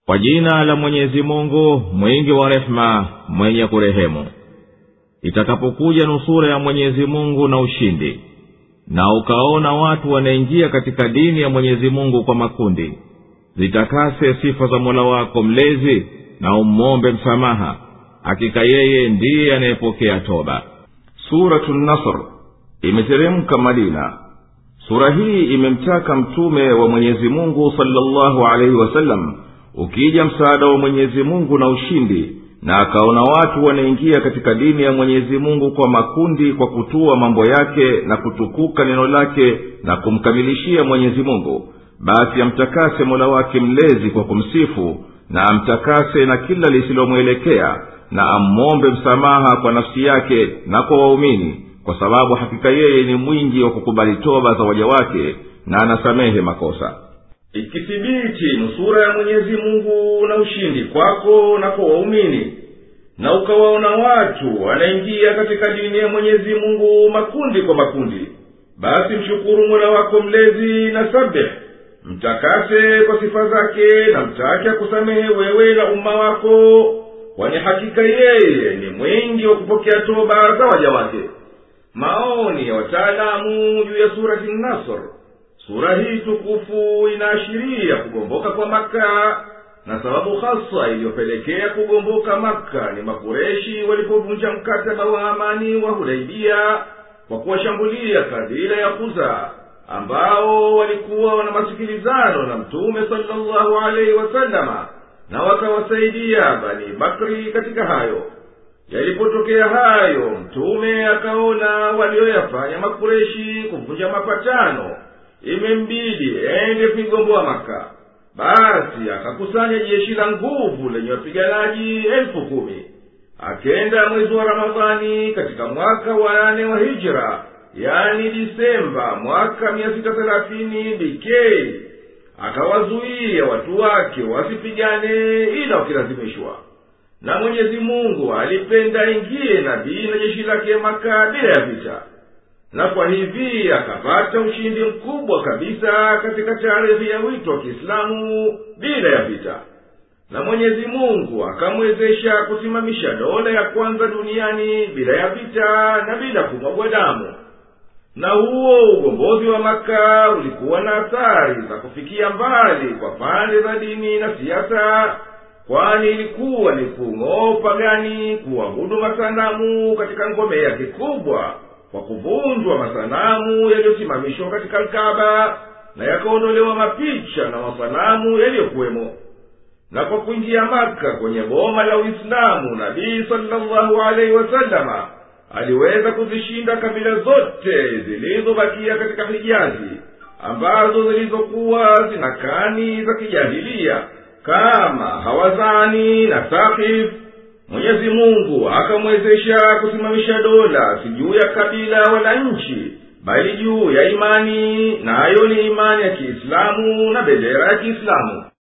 kwa jina la mwenyezi mungu mwingi wa rehema mwenye kurehemu itakapokuja nusura ya mwenyezi mungu na ushindi na ukaona watu wanaingia katika dini ya mwenyezi mungu kwa makundi zitakase sifa za mola wako mlezi na ummombe msamaha hakika yeye ndiye anayepokea toba suratu nasr imeteremka madina sura hii imemtaka mtume wa mwenyezi mungu salllahu alaihi wasallam ukija msaada wa mwenyezi mungu na ushindi na akaona watu wanaingia katika dini ya mwenyezi mungu kwa makundi kwa kutua mambo yake na kutukuka neno lake na kumkamilishia mwenyezi mungu basi amtakase mola wake mlezi kwa kumsifu na amtakase na kila lisilomwelekea na ammombe msamaha kwa nafsi yake na kwa waumini kwa sababu hakika yeye ni mwingi wa kukubali toba za waja wake na anasamehe makosa ikithibiti nusura ya mwenyezi mungu na ushindi kwako na kwa waumini na ukawaona watu wanaingia katika dini ya mwenyezi mungu makundi kwa makundi basi mshukuru mola wako mlezi na sabih mtakase kwa sifa zake na mtake akusamehe wewe na umma wako kwani hakika yeye ni mwingi wa kupokea toba za waja wake maoni ya wataalamu juu ya surati nasr sura hii tukufu inaashiria kugomboka kwa maka na sababu hasa iliyopelekea kugomboka maka ni makureshi walipovunja mkataba wa amani wa hudaibia kwa kuwashambulia kabila ya kuza ambao walikuwa wana masikilizano na mtume salllahu alaihi wasalama na wakawasaidia bani bakri katika hayo yalipotokea hayo mtume akaona walioyafanya makureshi kuvunja mapatano imembidi ende kuigomboa maka basi akakusanya jeshi la nguvu lenye wapiganaji elfu kumi akenda mwezi wa ramadhani katika mwaka wa nane wa hijra yani disemba mwaka mia sita thelathini bikei akawazuia watu wake wasipigane ila wakilazimishwa na mwenyezi mungu alipenda ingie nabii na jeshi lake maka bila ya vita na kwa hivi akapata ushindi mkubwa kabisa katika tarehe ya wito wa kiislamu bila ya vita na mwenyezi mungu akamwezesha kusimamisha dola ya kwanza duniani bila ya vita na bila kumwagwa damu na huo ugombozi wa maka ulikuwa na athari za kufikia mbali kwa pande za dini na siasa kwani ilikuwa ni kung'oa upagani kuabudu masanamu katika ngome yake kubwa kwa kuvunjwa masanamu yaliyosimamishwa katika alkaba na yakaondolewa mapicha na masanamu yaliyokuwemo na kwa kuingia maka kwenye boma la uislamu nabii salllahu alaihi wasalama aliweza kuzishinda kabila zote zilizobakia katika hijazi ambazo zilizokuwa zina kani za kijahilia kama hawazani na sakif mwenyezi mungu akamwezesha kusimamisha dola si juu ya kabila wala nchi bali juu ya imani nayo ni imani ya kiislamu na bendera ya kiislamu